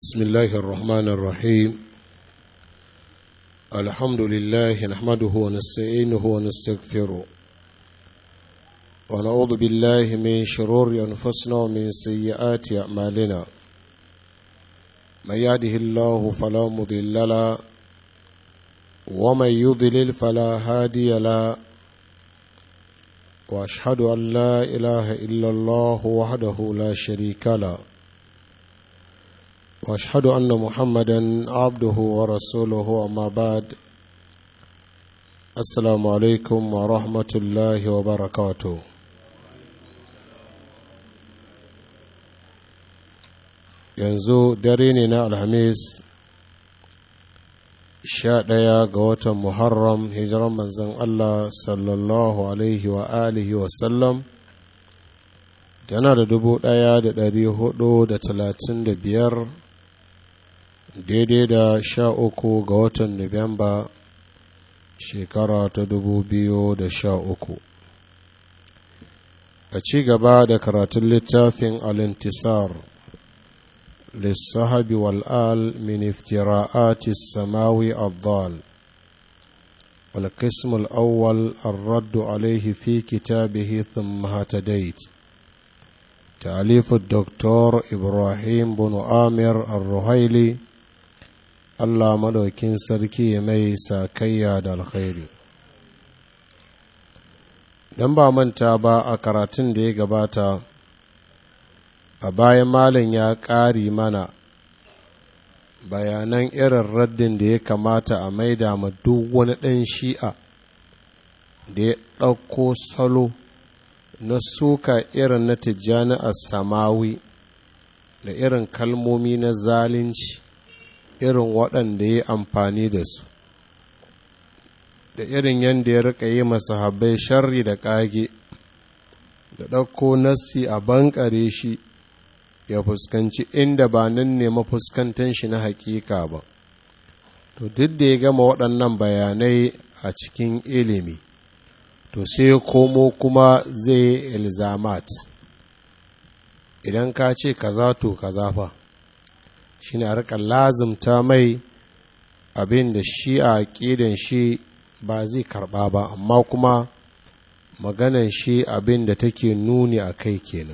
بسم الله الرحمن الرحيم الحمد لله نحمده ونستعينه ونستغفره ونعوذ بالله من شرور أنفسنا ومن سيئات أعمالنا من يهده الله فلا مضل له ومن يضلل فلا هادي له واشهد ان لا اله الا الله وحده لا شريك له واشهد ان محمدا عبده ورسوله اما بعد السلام عليكم ورحمه الله وبركاته yanzu dare ne na alhamis sha ɗaya ga watan muharram hijiran manzon allah sallallahu alaihi wa alihi wasallam tana da dubu ɗaya da ɗari hudu da talatin da biyar daidai da sha uku ga watan nuwamba shekara ta dubu biyu da sha uku a ci gaba da karatun littafin alintisar للصحب والآل من افتراءات السماوي الضال والقسم الأول الرد عليه في كتابه ثم هتديت تأليف الدكتور إبراهيم بن آمر الرهيلي الله مدوكين سركي مي ساكيا الخير dan ba manta ba a karatun da ya gabata a bayan malin ya ƙari mana bayanan irin raddin da ya kamata a maida ma duk wani ɗan shi'a da ya ɗauko salo na suka irin na tijjani a samawi da irin kalmomi na zalunci irin waɗanda ya amfani da su da irin yadda ya riƙa yi masahabbai sharri da ƙage da ɗauko nassi a bankare shi ya fuskanci inda ba nan ne mafuskantan shi na hakika ba to duk da ya gama waɗannan bayanai a cikin ilimi to sai ya komo kuma zai ilzamat idan ka ce kaza to kaza fa shi ne a rika lazimta mai abin da shi a ƙidan shi ba zai karɓa ba amma kuma maganan shi abin da take nuni a kai kenan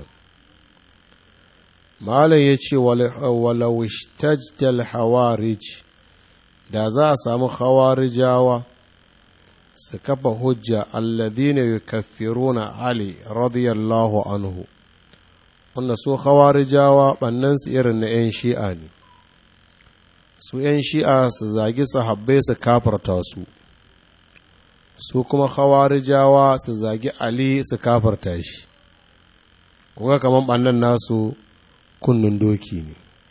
malam ya ce walawishtajjal hawarij da za a samu hawarijawa su kafa hujja alladhina yukaffiruna ali radiyallahu anhu wanda su hawarijawa su irin na 'yan shi'a ne su 'yan shi'a su zagi sahabbai su kafarta su su kuma hawarijawa su zagi ali su kafarta shi kuma kamar ɓannan nasu kunnun doki ne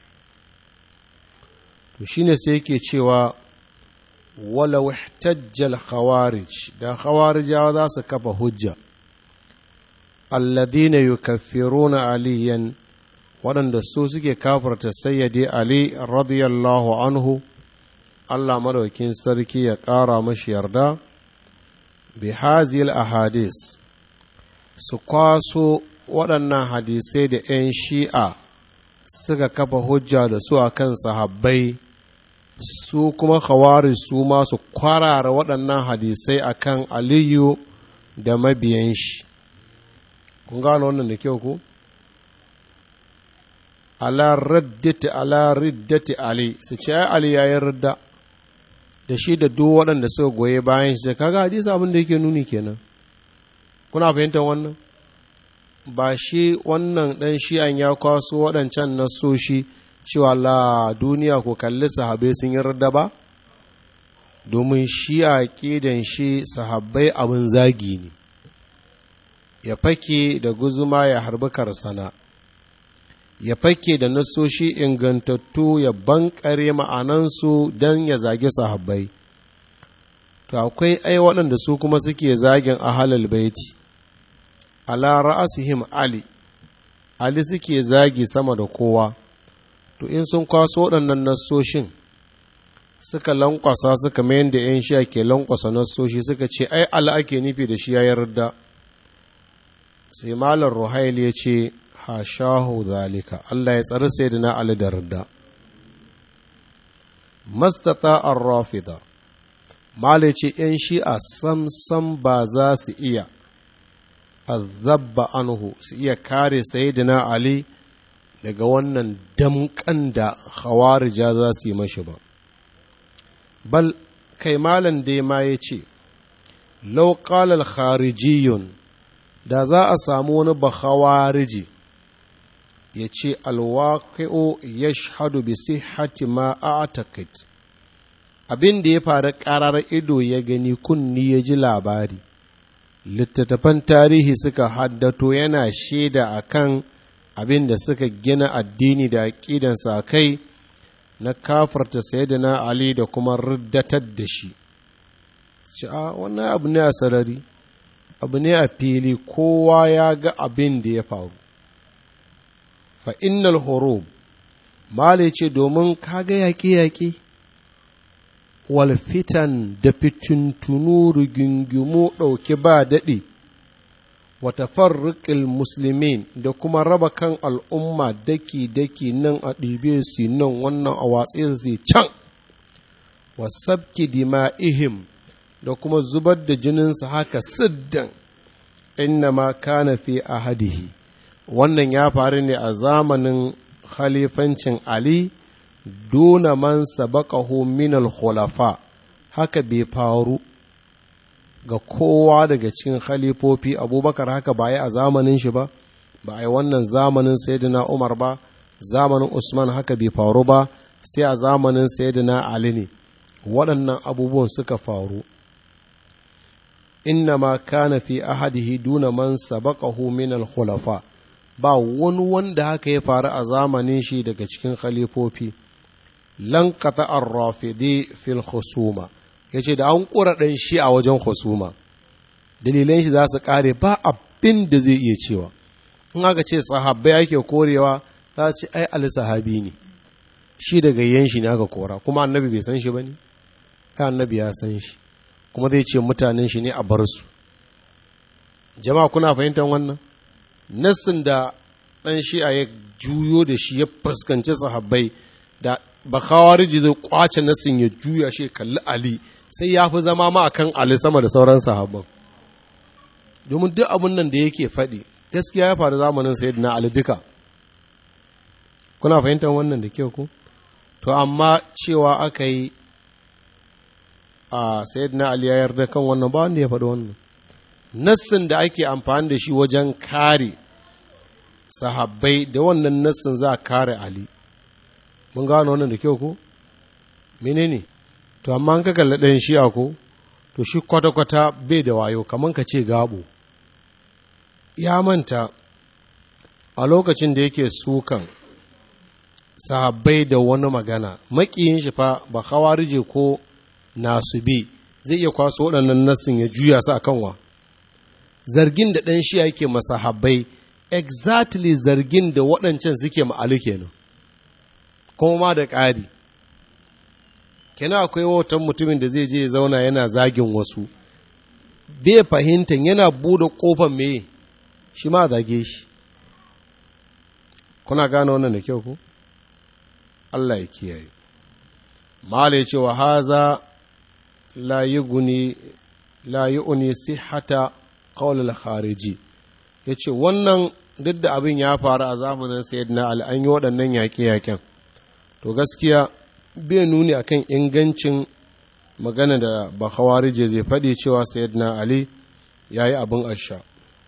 to shine sai yake cewa wala wahtajjal khawarij da khawarijawa za su kafa hujja alladhina yukaffiruna aliyan waɗanda su suke kafarta sayyidi ali radiyallahu anhu Allah madaukin sarki ya ƙara mashi yarda bi hazil ahadis su kwaso waɗannan hadisai da 'yan shi'a suka kafa hujja da su a kan sahabbai su kuma khawari su masu kwarara waɗannan hadisai a kan aliyu da mabiyan shi kun gano wannan da kyau ku ala raddati ala riddati ali su ce ai ali yayin ridda da shi da duk waɗanda suka goye bayan shi kaga hadisi abin da yake nuni kenan kuna fahimtar wannan ba shi wannan ɗan shi'an ya kwaso waɗancan nasoshi cewa la duniya ko kalli sahabai sun yi rada ba domin shi'a ƙidan shi sahabbai abin zagi ne ya fake da guzuma ya harbi karsana ya fake da nasoshi ingantattu ya bankare ma'anansu don ya zagi sahabbai to akwai ai waɗanda su kuma suke zagin ahalal baiti ala ra'asihim Ali, Ali suke zagi sama da kowa, to in sun kwaso waɗannan nassoshin suka lankwasa suka mayan da ‘yan sha ke lankwasa nassoshi suka ce, ai Allah ake nufi da shi ya yarda. Sai Malar Ruhail ya ce, hashahu zalika Allah ya tsari sai da na Ali da rida mastata ar-rafida male ce ‘yan shi'a sam-sam ba za su iya azabba anhu su iya kare sayyidina Ali daga wannan damƙan da khawarija za su yi mashi ba bal kai malam dai ma ya ce lauƙalar kharijiyun da za a samu wani ba khawariji ya ce alwaƙi'o ya shahadu bi sihhati ma a abin da ya faru ƙarar ido ya gani kunni ya ji labari littattafan tarihi suka haddato yana shaida a kan abin da suka gina addini da aƙidansa a kai na kafarta sayyidina ali da kuma riddatar da shi a wannan abu ne a sarari abu ne a fili kowa ya ga abin da ya faru fa innal hurub male ce domin kaga yaƙe-yaƙe wal fitan da fitintunu rigingimu ɗauki ba daɗi wata farriƙil musulmin da kuma raba kan al'umma daki-daki nan a ɗibe su nan wannan a watsi su can wasabki dima'ihim da kuma zubar da jininsu haka siddan inna ma kana fi ahadihi wannan ya faru ne a zamanin khalifancin ali duna man sabaqahu min al-khulafa haka bai faru ga kowa daga cikin khalifofi abubakar haka ba yi a zamanin shi ba ba a yi wannan zamanin sayyidina umar ba zamanin usman haka bai faru ba sai a zamanin sayyidina ali ne waɗannan abubuwan suka faru inna ma kana fi ahadihi duna man sabaqahu min al-khulafa ba wani wanda haka ya faru a zamanin shi daga cikin khalifofi lankata ar-rafidi fil khusuma yace da an kura dan shi a wajen khusuma dalilan shi za su kare ba abin da zai iya cewa in aka ce sahabbai ake korewa za su ce ai ali sahabi ne shi daga yan shi ne aka kora kuma annabi bai san shi bane kai annabi ya san shi kuma zai ce mutanen shi ne a bar su jama'a kuna fahimtar wannan nassin da ɗan shi'a ya juyo da shi ya fuskanci sahabbai da bakawariji zai kwace nassin ya juya shi kalli ali sai ya fi zama ma akan ali sama da sauran sahabban domin duk abin nan da yake faɗi gaskiya ya faru zamanin sayyidina ali duka kuna fahimtar wannan da kyau ku to amma cewa aka yi a sayyidina ali ya yarda kan wannan ba wanda ya faɗi wannan nassin da ake amfani da shi wajen kare sahabbai da wannan nassin za a kare ali mun gano wannan da kyau ko menene to amma an ka kalli ɗayan shi'a ko to shi kwata-kwata bai da wayo kamar ka ce gabo ya manta a lokacin da yake sukan sahabbai da wani magana makiyin shi fa ba hawarije ko nasubi zai iya kwaso waɗannan nassin ya juya su a kanwa zargin da ɗan shi yake masahabbai exactly zargin da waɗancan suke ma'alu kenan kuma ma da ƙari kenan akwai wautan mutumin da zai je ya zauna yana zagin wasu bai fahimtar yana buɗe ƙofar me shi ma zage shi kuna gane wannan da kyau ku Allah ya kiyaye mala ce wa haza la yuguni la yu'ni sihhata qawl al-khariji yace wannan duk da abin ya faru a zamanin sayyidina ali an yi waɗannan yaƙe-yaƙen to gaskiya bai nuni akan ingancin magana da ba khawarije zai faɗi cewa sayyidina ali yayi abin asha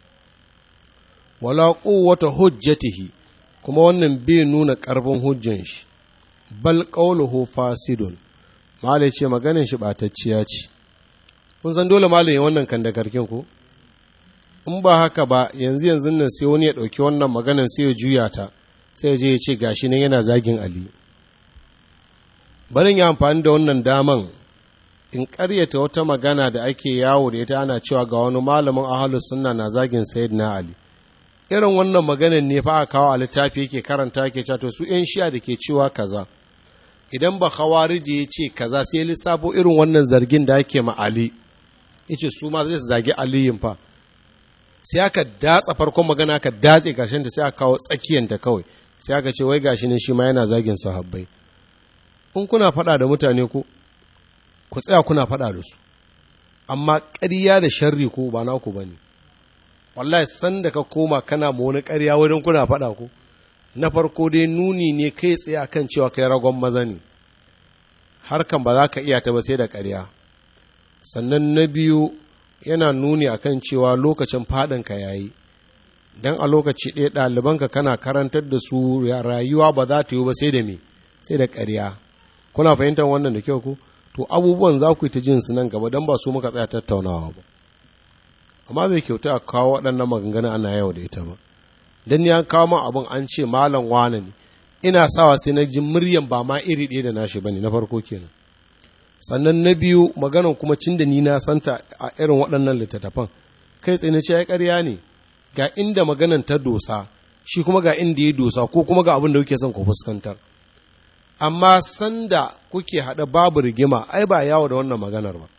wala quwwata hujjatihi kuma wannan bai nuna ƙarfin hujjan shi bal qawluhu fasidun malai ce maganin shi ɓatacciya ce kun san dole malai ya wannan kan da karkin ku in ba haka ba yanzu yanzu nan sai wani ya ɗauki wannan maganan sai ya juya ta sai ya je ya ce gashi nan yana zagin ali barin ya amfani da wannan daman in ƙaryata wata magana da ake yawo da ita ana cewa ga wani malamin ahalus sunna na zagin sayyidina ali irin wannan maganan ne fa a kawo a littafi yake karanta yake cewa to su yan shi'a da ke cewa kaza idan ba khawariji ya ce kaza sai lissafo irin wannan zargin da ake ma ali yace su ma zai su zagi aliyin fa sai aka datsa farkon magana aka datse karshen ta sai aka kawo tsakiyan ta kawai sai aka ce wai gashi ne shi ma yana zagin sahabbai kun kuna faɗa da mutane ko ku tsaya kuna faɗa da su amma ƙarya da sharri ko ba naku ba ne wallahi san da ka koma kana ma wani ƙarya wurin kuna faɗa ko na farko dai nuni ne kai tsaye akan cewa kai ragon maza ne harkan ba za ka iya ta ba sai da ƙarya sannan na biyu yana nuni akan cewa lokacin faɗinka ya yi don a lokaci ɗaya ɗalibanka kana karantar da su rayuwa ba za ta yi ba sai da me sai da ƙarya kuna fahimtar wannan da kyau ku to abubuwan za ku yi ta jin su nan gaba don ba su muka tsaya tattaunawa ba amma bai kyauta a kawo waɗannan maganganun ana yau da ita ba don ya kawo min abin an ce malam wane ne ina sawa sai na ji muryan ba ma iri ɗaya da nashi bane na farko kenan sannan na biyu maganan kuma cin da ni na santa a irin waɗannan littattafan kai tsaye na ce ya ƙarya ne ga inda maganan ta dosa shi kuma ga inda ya dosa ko kuma ga abin da kuke son ku fuskantar amma sanda kuke haɗa babu rigima ai ba yawo da wannan maganar ba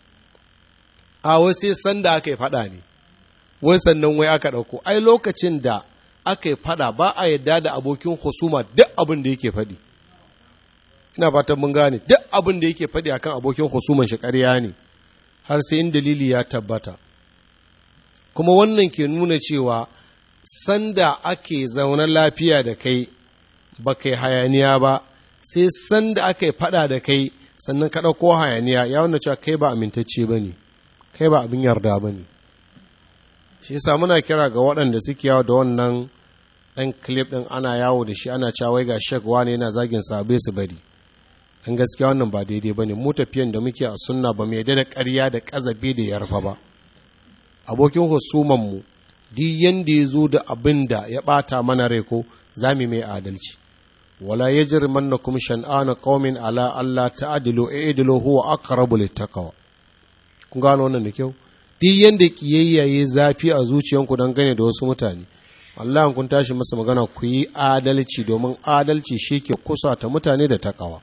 a wai sai sanda aka yi faɗa ne wai sannan wai aka ɗauko ai lokacin da aka yi faɗa ba a yadda da abokin husuma duk abin da yake faɗi ina fatan mun gane duk abin da yake faɗi akan abokin husuman shi ƙarya ne har sai in dalili ya tabbata kuma wannan ke nuna cewa sanda ake zaune lafiya da kai ba kai hayaniya ba sai sanda aka yi faɗa da kai sannan ka ɗauko hayaniya ya wanda cewa kai ba amintacce ba ne kai ba abin yarda ba ne shi yasa muna kira ga waɗanda suke yawo da wannan ɗan clip ɗin ana yawo da shi ana cewa ga shek wane yana zagin sabe su bari an gaskiya wannan ba daidai ba ne mu tafiyan da muke a sunna ba mai da ƙarya da ƙazabe da yarfa ba abokin husuman mu duk yanda ya zo da abin da ya ɓata mana rai ko za mu mai adalci wala yajrimannakum shan'ana qaumin ala alla ta'dilu i'dilu huwa aqrabu littaqwa kun gano wannan da kyau duk yanda kiyayya yayi zafi a zuciyanku dan gane da wasu mutane Allah kun tashi masa magana ku yi adalci domin adalci shi ke kusa ta mutane da takawa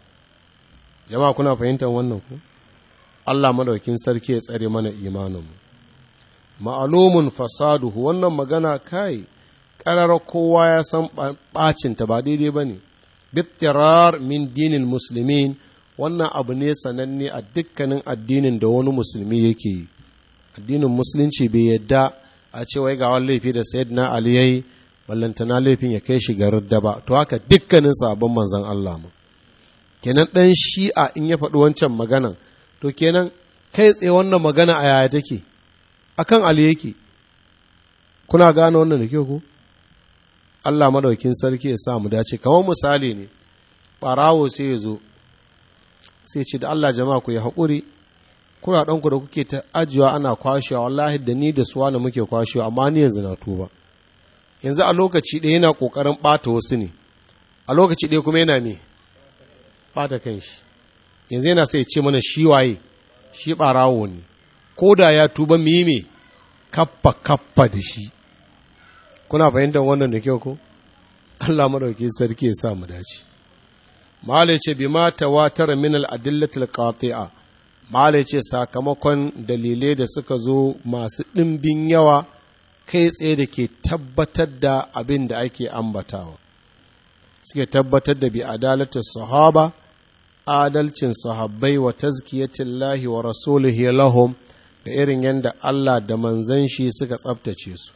jama'a kuna fahimtar wannan ku Allah madaukin sarki ya tsare mana imanin mu ma'alumun fasaduhu wannan magana kai ƙarar kowa ya san ɓacinta ba daidai ba ne bittirar min dinin musulmin wannan abu ne sananne a dukkanin addinin da wani musulmi yake yi addinin musulunci bai yadda a ce wai ga wani laifi da sayid na ali yayi ballantana laifin ya kai shi garin da ba to haka dukkanin sabon manzon Allah mu kenan ɗan shi'a in ya faɗi wancan maganan to kenan kai tsaye wannan magana a yaya take akan ali yake kuna gane wannan da kyau ko Allah madaukin sarki ya sa mu dace kamar misali ne ɓarawo sai ya zo sai ce da Allah jama'a ku yi haƙuri kuna ɗanku da kuke ta ajiyewa ana kwashewa wallahi da ni da suwa na muke kwashewa amma ni yanzu na tuba yanzu a lokaci ɗaya yana ƙoƙarin ɓata wasu ne a lokaci ɗaya kuma yana me ɓata kan shi yanzu yana sai ce mana shi waye shi ɓarawo ne ko da ya tuba mu yi me kaffa kaffa da shi kuna fahimtar wannan da kyau ko Allah madauki sarki ya sa mu dace malai ce bi ma tawatar min al adillatil qati'a malai ce sakamakon dalilai da suka zo masu ɗimbin yawa kai tsaye da ke tabbatar da abin da ake ambatawa suke tabbatar da bi adalatin sahaba adalcin sahabbai wa tazkiyatillahi wa rasulihi lahum da irin yadda Allah da manzan shi suka tsabtace su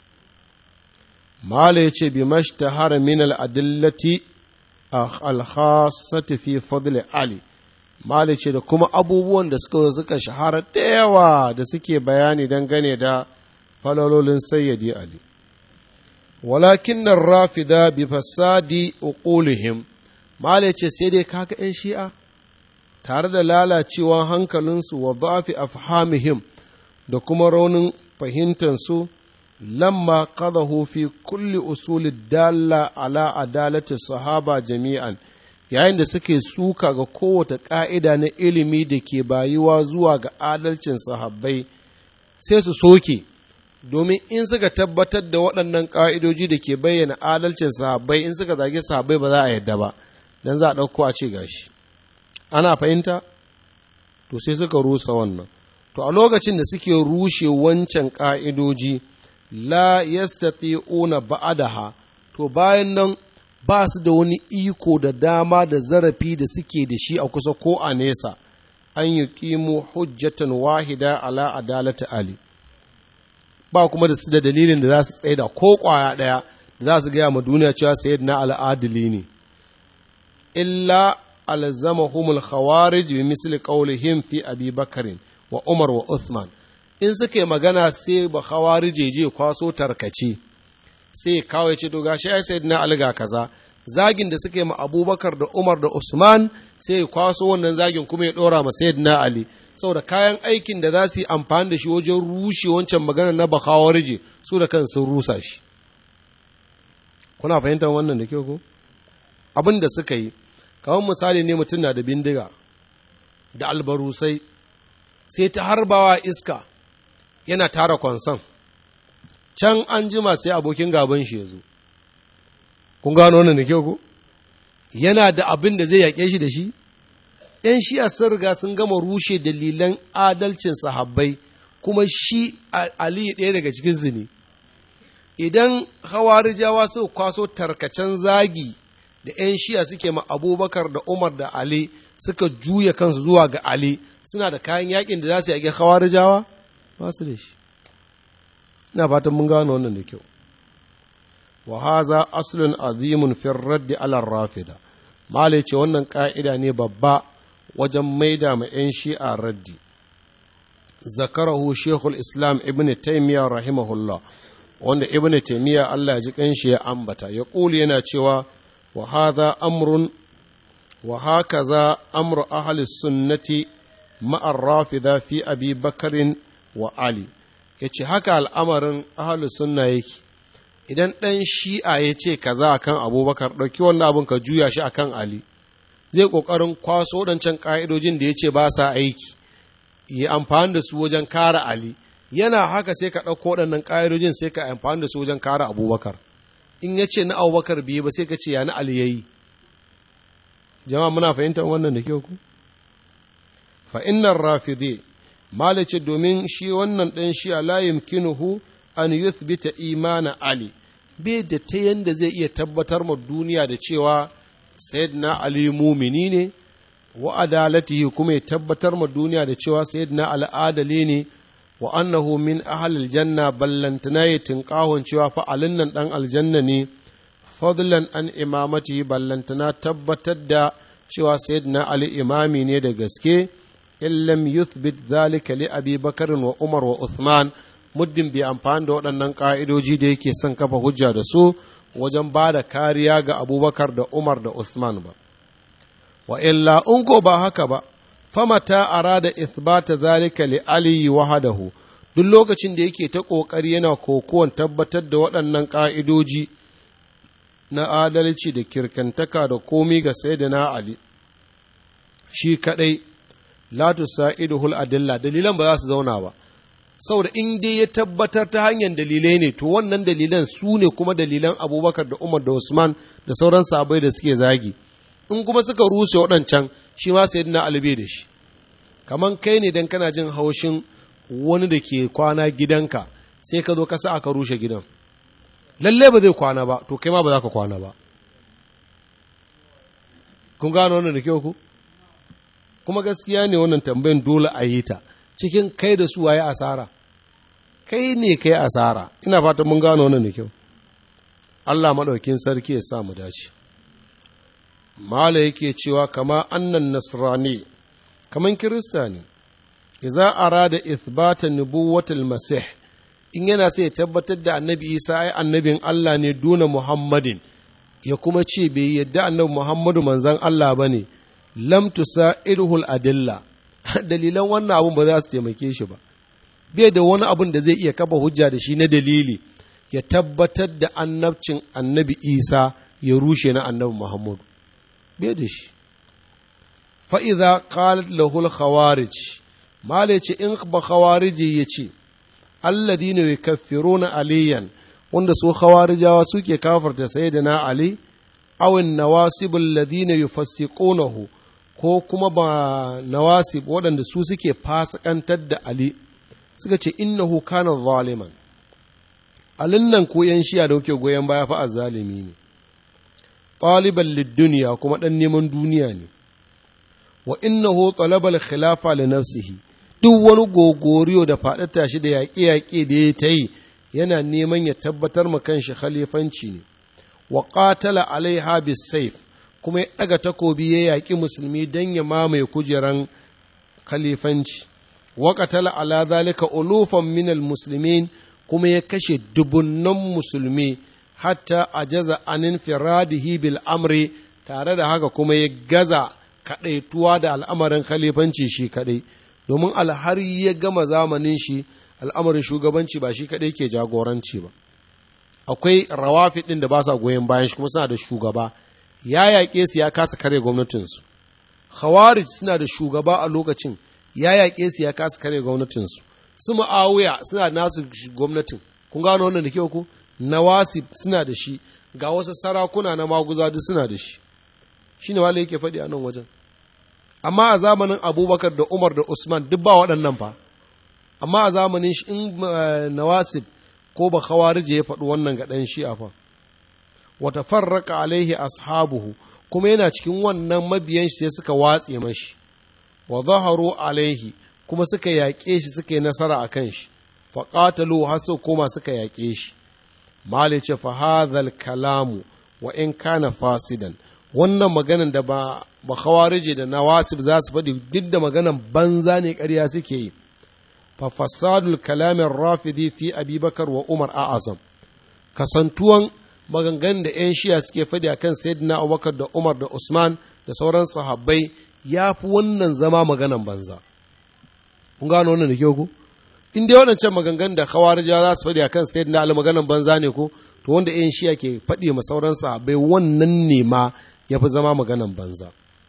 mala ya ce bi mashtahara min al'adillati al-khassati fi fadli ali mala ce da kuma abubuwan da suka suka shahara da yawa da suke bayani dangane da falalolin sayyidi ali walakin nan rafida bi fasadi uqulihim mala ce sai dai kaga 'yan shi'a tare da lalacewa hankalinsu wa zafi afhamihim da kuma raunin fahimtansu lamma qadahu fi kulli usuli dalla ala adalati sahaba jami'an yayin da suke suka ga kowace ƙa'ida na ilimi da ke bayuwa zuwa ga adalcin sahabbai sai su soke domin in suka tabbatar da waɗannan ƙa'idoji da ke bayyana adalcin sahabbai in suka zage sahabbai ba za a yadda ba don za a ɗauko a ce gashi ana fahimta to sai suka rusa wannan to a lokacin da suke rushe wancan ƙa'idoji la yastati'una ba'adaha to bayan nan ba su da wani iko da dama da zarafi da suke da shi a kusa ko a nesa an yi ƙimo hujjatan wahida ala adalata ali ba kuma da su da dalilin da za su tsaida ko ƙwaya ɗaya da za su gaya ma duniya cewa sayyid na al'adili ne illa alzamahumul khawarij bi misli qawlihim fi abi bakarin wa umar wa uthman in suka yi magana sai ba khawarije je kwaso tarkace sai kawai ce to gashi ai sayyidina ali ga kaza zagin da suka yi ma abubakar da umar da usman sai ya kwaso wannan zagin kuma ya dora ma sayyidina ali saboda kayan aikin da za su yi amfani da shi wajen rushe wancan magana na ba khawarije su da kan sun rusa shi kuna fahimtar wannan da kyau ko abin da suka yi kamar misali ne mutum na da bindiga da albarusai sai ta harbawa iska yana tara kwansan can an jima sai abokin gaban shi ya zo kun gano wannan da kyau ko yana da abin da zai yaƙe shi da shi ‘yan shi'a sun riga sun gama rushe dalilan adalcin sahabbai kuma shi ali ɗaya daga cikin zini idan hawarijawa su kwaso tarkacen zagi da ‘yan shi'a suke ma abubakar da umar da ali suka juya kansu zuwa ga ali suna da kayan yakin da za su yaƙi hawarijawa ba su da shi ina fatan mun gano wannan da kyau wa haza aslun azimun fi raddi ala rafida malai ce wannan ka'ida ne babba wajen maida ma 'yan shi'a raddi zakarahu shekul islam ibn taimiyya rahimahullah wanda ibn taimiyya allah ji kanshi ya ambata ya ƙuli yana cewa wa haza amrun wa hakaza amru ahli sunnati ma'ar rafida fi abi bakarin wa ali ya ce haka al'amarin ahalus sunna yake idan ɗan shi'a ya ce kaza a kan abubakar ɗauki wannan abin ka juya shi a kan ali zai ƙoƙarin kwaso waɗancan ƙa'idojin da ya ce ba sa aiki ya amfani da su wajen kare ali yana haka sai ka ɗauko waɗannan ƙa'idojin sai ka amfani da su wajen kare abubakar in ya ce na abubakar biyu ba sai ka ce ya na ali ya yi jama'a muna fahimtar wannan da kyau ku fa innar rafidi malice domin shi wannan ɗan shi a layin kinuhu an yuthbita imana Ali, bai da ta yanda zai iya tabbatar ma duniya da cewa Sayyidina Ali mumini ne, wa adalatihi kuma ya tabbatar ma duniya da cewa Sayyidina al'adali ne, wa annahu min ahalil janna ballantana ya tinƙahon cewa fa alin nan ɗan aljanna ne, fadlan an imamatihi ballantana tabbatar da cewa Sayyidina Ali imami ne da gaske. in lam yuthbit zalika li abi bakarin wa umar wa uthman muddin bai amfani da waɗannan ƙa'idoji da yake son kafa hujja da su wajen ba da kariya ga abubakar da umar da uthman ba wa illa in ko ba haka ba famata arada ithbata zalika li ali wahadahu duk lokacin da yake ta ƙoƙari yana kokuwan tabbatar da waɗannan ƙa'idoji na adalci da kirkantaka da komi ga sayyidina ali shi kaɗai la tusaiduhul adilla dalilan ba za su zauna ba saboda in dai ya tabbatar ta hanyar dalilai ne to wannan dalilan su ne kuma dalilan abubakar da umar da usman da sauran sabai da suke zagi in kuma suka rushe waɗancan shi ma sai na albe da shi kaman kai ne dan kana jin haushin wani da ke kwana gidanka sai ka zo ka sa aka rushe gidan lalle ba zai kwana ba to kai ma ba za ka kwana ba kun gano wannan da kyau ku kuma gaskiya ne wannan tambayin dole a yi ta cikin kai da su waye asara kai ne kai asara ina fatan mun gano wannan da kyau Allah maɗaukin sarki ya sa mu dace mala yake cewa kama annan nasrani kaman kirista ne idza arada ithbata nubuwatul masih in yana sai ya tabbatar da annabi isa ai annabin Allah ne duna muhammadin ya kuma ce bai yadda annabi muhammadu manzan Allah bane lam tusairuhul adilla dalilan wannan abun ba za su taimake shi ba bai da wani abun da zai iya kafa hujja da shi na dalili ya tabbatar da annabcin annabi isa ya rushe na annabi muhammadu bai da shi fa'iza qalat lahul khawarij mala ce in ba khawariji ya ce alladina yukaffiruna aliyan wanda su khawarijawa suke kafarta sayyidina ali awin nawasibul ladina yufassiqunahu ko kuma ba nawasib waɗanda su suke fasikantar da ali suka ce innahu kana zaliman alin nan ko yan shiya da kuke goyon baya fa azzalimi ne ɗaliban lidduniya kuma ɗan neman duniya ne wa innahu talabal khilafa li nafsihi duk wani gogoriyo da faɗata shi da yaƙe-yaƙe da ya ta yi yana neman ya tabbatar ma kanshi khalifanci ne wa qatala alaiha bisayf kuma ya ɗaga takobi ya yaƙi musulmi don ya mamaye kujeran khalifanci wa qatala ala zalika ulufan minal muslimin kuma ya kashe dubunnan musulmi hatta ajaza anin firadihi bil amri tare da haka kuma ya gaza kaɗaituwa da al'amarin khalifanci shi kaɗai domin alhari ya gama zamanin shi al'amarin shugabanci ba shi kaɗai ke jagoranci ba akwai rawafi ɗin da ba sa goyon bayan shi kuma suna da shugaba ya yaƙe su ya kasa kare gwamnatinsu khawarij suna da shugaba a lokacin ya yaƙe su ya kasa kare gwamnatinsu su ma'awuya suna da nasu gwamnatin kun gano wannan da kyau ku nawasib suna da shi ga wasu sarakuna na maguza duk suna da shi shine wale yake faɗi a nan wajen amma a zamanin abubakar da umar da usman duk ba waɗannan fa amma a zamanin shi in nawasib ko ba khawarije ya faɗi wannan ga ɗan shi'a fa wata farraka alaihi ashabuhu kuma yana cikin wannan mabiyan shi sai suka watse mashi wa zaharu alaihi kuma suka yaƙe shi suka yi nasara a kan shi faƙatalu har su koma suka yaƙe shi mali ce fa hadhal kalamu wa in kana fasidan wannan maganan da ba ba khawarije da nawasib za su faɗi duk da maganan banza ne ƙarya suke yi fa fasadul kalamin rafidi fi abubakar wa umar a'azam kasantuwan maganganun da 'yan shiya suke faɗi akan sayyidina abubakar da umar da usman da sauran sahabbai ya fi wannan zama maganan banza kun gano wannan da kyau ku in dai waɗancan maganganun da khawarija za su faɗi akan sayyidina ali maganan banza ne ko to wanda 'yan shiya ke faɗi ma sauran sahabbai wannan ne ma ya fi zama maganan banza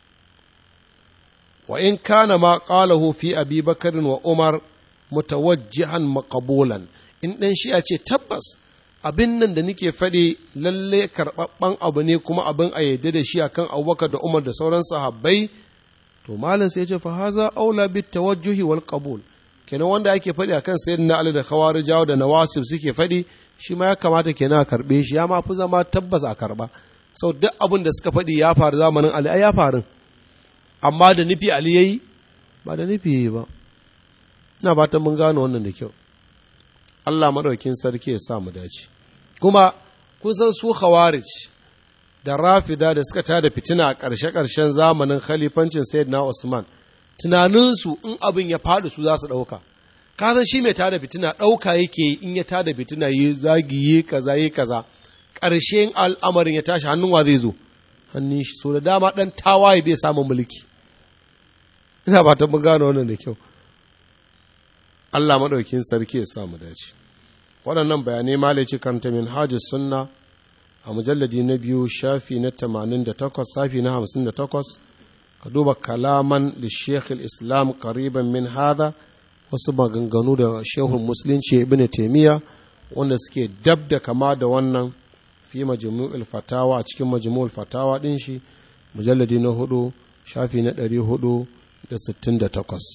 wa in kana ma qalahu fi abi bakarin wa umar mutawajjihan maqbulan in ɗan shi'a ce tabbas abin nan da nake faɗi lalle karɓaɓɓen abu ne kuma abin a yadda da shi akan abubakar da umar da sauran sahabbai to malam sai ce fa haza aula bit tawajjuhi wal qabul kenan wanda ake faɗi akan sayyidina ali da khawarijawa da nawasib suke faɗi shi ma ya kamata kenan a karɓe shi ya ma fi zama tabbas a karɓa sau duk abin da suka faɗi ya faru zamanin ali ai ya faru amma da nufi ali yayi ba da nufi yayi ba ina fatan mun gano wannan da kyau Allah maɗaukin sarki ya sa mu dace kuma kusan su khawarij da rafida da suka tada fitina a ƙarshe-ƙarshen zamanin khalifancin sayyidina Usman tunaninsu in abin ya faɗi su za su ɗauka ka san shi mai tada fitina ɗauka yake in ya tada fitina yi zagi yi kaza yi kaza ƙarshen al'amarin ya tashi hannun wa zai zo hannun shi so da dama ɗan tawaye bai samun mulki ina ba ta mun gano wannan da kyau Allah maɗaukin sarki ya sa mu dace waɗannan bayanai malaci karanta min hajji sunna a mujalladi na biyu shafi na tamanin da takwas safi na hamsin da takwas ka duba kalaman da shekul islam kariban min hada wasu maganganu da shehun musulunci ibn taimiyya wanda suke dab da kama da wannan fi majmu'ul fatawa a cikin majmu'ul fatawa ɗin shi mujalladi na hudu shafi na ɗari hudu da sittin da takwas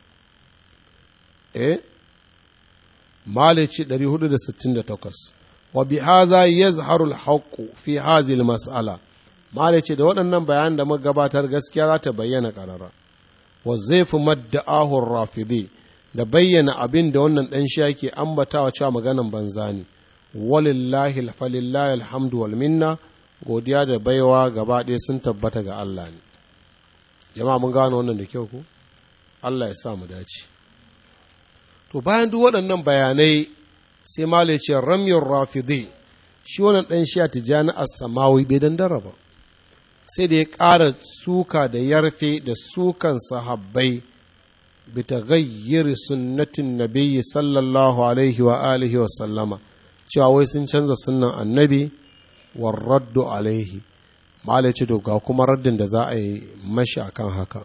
eh malici 468 wa bi hadha yazharu al-haqq fi hadhihi al-mas'ala malici da waɗannan bayanan da muka gabatar gaskiya za ta bayyana karara wa zaifu madda'ahu ar-rafidi da bayyana abin da wannan dan shi yake ambatawa cewa maganan banza ne walillahi falillahi alhamdu wal minna godiya da baiwa gaba ɗaya sun tabbata ga Allah ne jama'a mun gano wannan da kyau ko Allah ya sa mu dace to bayan duk waɗannan bayanai sai malai ce ramyar rafidi shi wannan ɗan shi a tijjani a samawi bai dandara ba sai da ya ƙara suka da yarfe da sukan sahabbai bi ta gayyiri sunnatin nabiyyi sallallahu alaihi wa alihi wa sallama cewa wai sun canza sunnan annabi wa raddu alaihi malai ce ga kuma raddin da za a yi mashi akan haka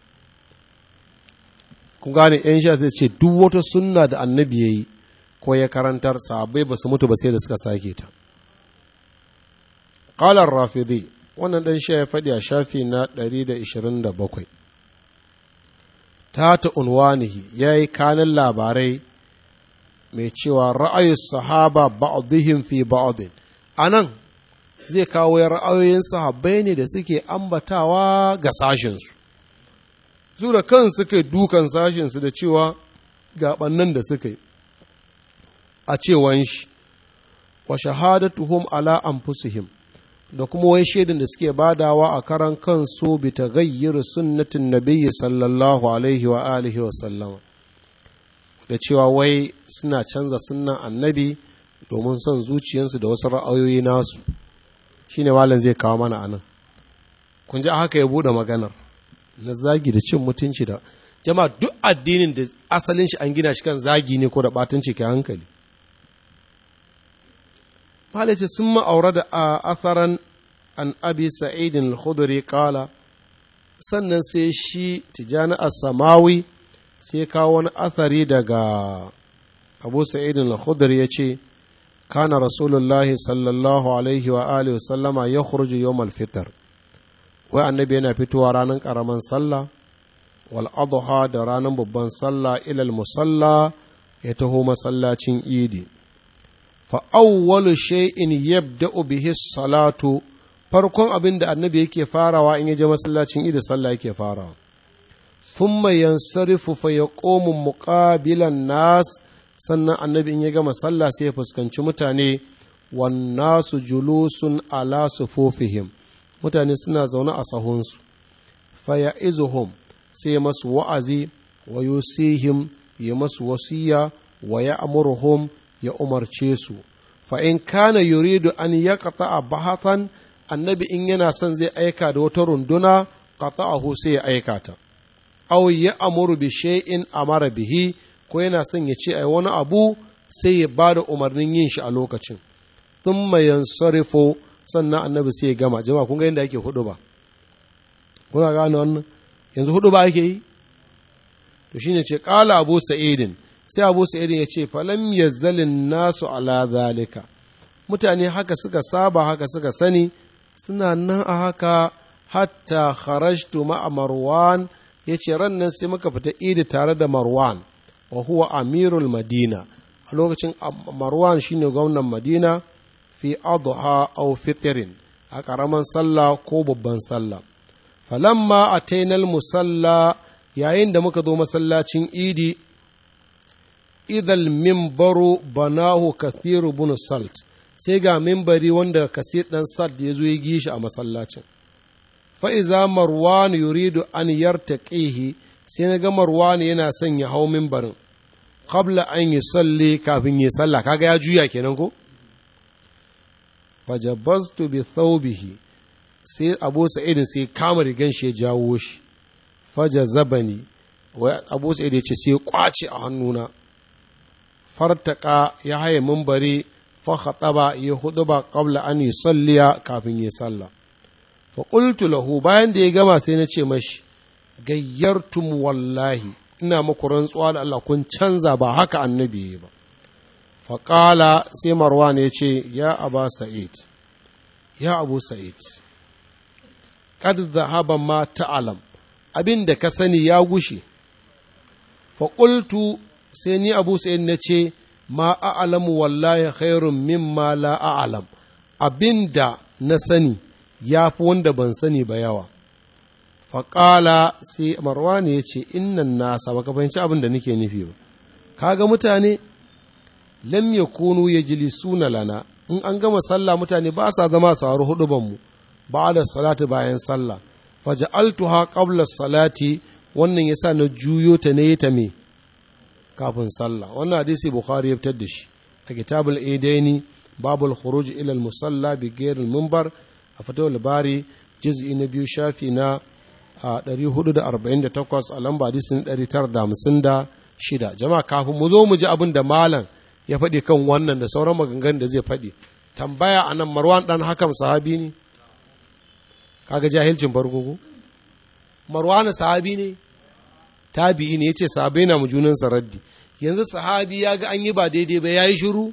kun gane yan sha sai ce duk wata sunna da annabi ya yi ko ya karantar sahabbai ba su mutu ba sai da suka sake ta ƙalar rafidi wannan ɗan sha ya faɗi a shafi na 127 ta ta unwanihi ya yi kanin labarai mai cewa ra'ayin sahaba ba'dihim fi ba'din a nan zai kawo ra'ayoyin sahabbai ne da suke ambatawa ga sashensu su da kan suka dukan sashensu da cewa gaɓannan da suka yi a cewan shi wa shahadatuhum ala anfusihim da kuma wai shaidan da suke badawa a karan kansu bi taghayyir sunnatin nabiyyi sallallahu alaihi wa alihi wa sallama da cewa wai suna canza sunnan annabi domin son zuciyarsu da wasu ra'ayoyi nasu shine malam zai kawo mana anan kun ji haka ya bude maganar na zagi da cin mutunci da jama'a duk addinin da asalin shi an gina shi kan zagi ne ko da batunci ke hankali malice sun ma'aura da a atharan an abi sa'idin al-khudri kala sannan sai shi tijani as-samawi sai kawo wani athari daga abu sa'idin al-khudri ya ce kana rasulullahi sallallahu alaihi wa alihi sallama ya khurju yawm al-fitr wai annabi yana fitowa ranar karaman sallah wal adha da ranar babban sallah ilal musalla ya taho masallacin idi fa awwalu shay'in yabda'u bihi salatu farkon abin da annabi yake farawa in ya je masallacin idi sallah yake farawa thumma yansarifu fa yaqumu muqabilan nas sannan annabi in ya gama sallah sai ya fuskanci mutane wan nasu julusun ala sufufihim mutane suna zaune a sahunsu fa ya'izuhum sai masu wa'azi wa yusihim ya masu wasiya wa ya amurhum ya umarce su fa in kana yuridu an ya a bahatan annabi in yana son zai aika da wata runduna qata'ahu sai ya aika ta aw ya amuru bi shay'in amara bihi ko yana son ya ce ai wani abu sai ya bada umarnin yin shi a lokacin thumma yansarifu sannan annabi sai ya gama jama'a kun ga yadda ake hudu ba kuna gane wannan yanzu hudu ba ake yi to shine ce kala abu sa'idin sai abu sa'idin ya ce falam yazzalin nasu ala zalika mutane haka suka saba haka suka sani suna nan a haka hatta kharajtu ma'a marwan ya ce ran nan sai muka fita idi tare da marwan wa huwa amirul madina a lokacin marwan shine gwamnan madina fi adha aw fitrin a ƙaramin sallah ko babban sallah falamma atainal musalla yayin da muka zo masallacin idi idal mimbaru banahu kathiru bin salt sai ga mimbari wanda kasir dan salt ya zo ya gishi a masallacin fa'iza marwan yuridu an yartaqihi sai na ga marwan yana son ya hau mimbarin qabla an yi salli kafin yi sallah kaga ya juya kenan ko fajabaztu bi thawbihi sai abu sa'idin sai kama rigan shi ya jawo shi faja zabani wai abu sa'id ya ce sai kwace a hannuna fartaka ya haye mumbari fa khataba ya huduba qabla an yusalliya kafin ya sallah fa qultu lahu bayan da ya gama sai na ce mashi gayyartum wallahi ina muku rantsuwa da Allah kun canza ba haka annabi ya ba fa qala sai marwan ya ce ya aba sa'id ya abu sa'id kad zahaba ma ta'alam abin da ka sani ya gushe faƙultu sai ni abu sa'id na ce ma a'alamu wallahi khairun mimma la a'alam abin da na sani ya fi wanda ban sani ba yawa faƙala sai marwani ya ce innan nasa baka fahimci abin da nake nufi ba kaga mutane lam yakunu yajlisuna lana in an gama sallah mutane ba sa zama saurari hudu mu ba da salati bayan sallah faja'altuha qabla salati wannan yasa na juyo ta ne ta me kafin sallah wannan hadisi bukhari ya fitar da shi a kitabul idaini babul khuruj ila al musalla bi ghairi al minbar a fatawul bari juz'i na biyu shafi na 448 a lamba hadisin 956 jama'a kafin mu zo mu ji abin da malam ya faɗi kan wannan da sauran maganganun da zai faɗi tambaya anan marwan dan hakam sahabi ne kaga jahilcin farko ko marwana sahabi ne tabi'i ne yace sahabai na mu junan raddi yanzu sahabi ya ga an yi ba daidai ba yayi shiru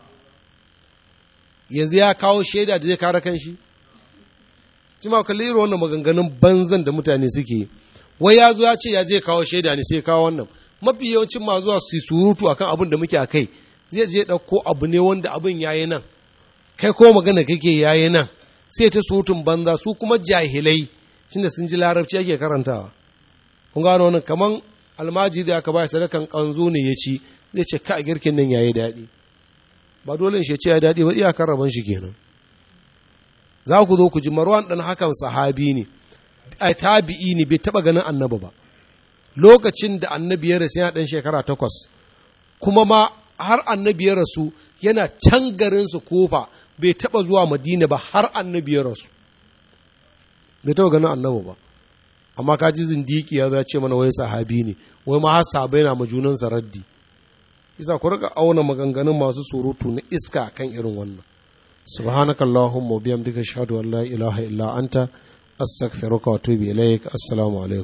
yanzu ya kawo shaida da zai kare kanshi jima kalli irin wannan maganganun banzan da mutane suke wai ya zo ya ce ya zai kawo shaida ne sai kawo wannan mafi yawancin ma zuwa su surutu akan abin da muke a kai zai je ɗauko abu ne wanda abin yayi nan kai ko magana kake yayi nan sai ta surutun banza su kuma jahilai shine sun ji larabci ake karantawa kun gano wannan kaman almaji da aka bai sadakan kanzo ne ya ci zai ce ka girkin nan yayi daɗi ba dole shi ce ya daɗi ba iyakar rabon shi kenan za ku zo ku ji marwan ɗan hakan sahabi ne a tabi'i ne bai taɓa ganin annabi ba lokacin da annabi ya rasu yana ɗan shekara takwas kuma ma har annabi ya rasu yana can garinsu kofa bai taɓa zuwa madina ba har annabi ya rasu bai taɓa ganin annabi ba amma ka ji zindiki ya ce mana wai sahabi ne wai ma har sahabai na majunansa raddi isa ku rika auna maganganun masu surutu na iska kan irin wannan subhanakallahumma wa bihamdika ashhadu an la ilaha illa anta astaghfiruka wa atubu ilaik assalamu alaikum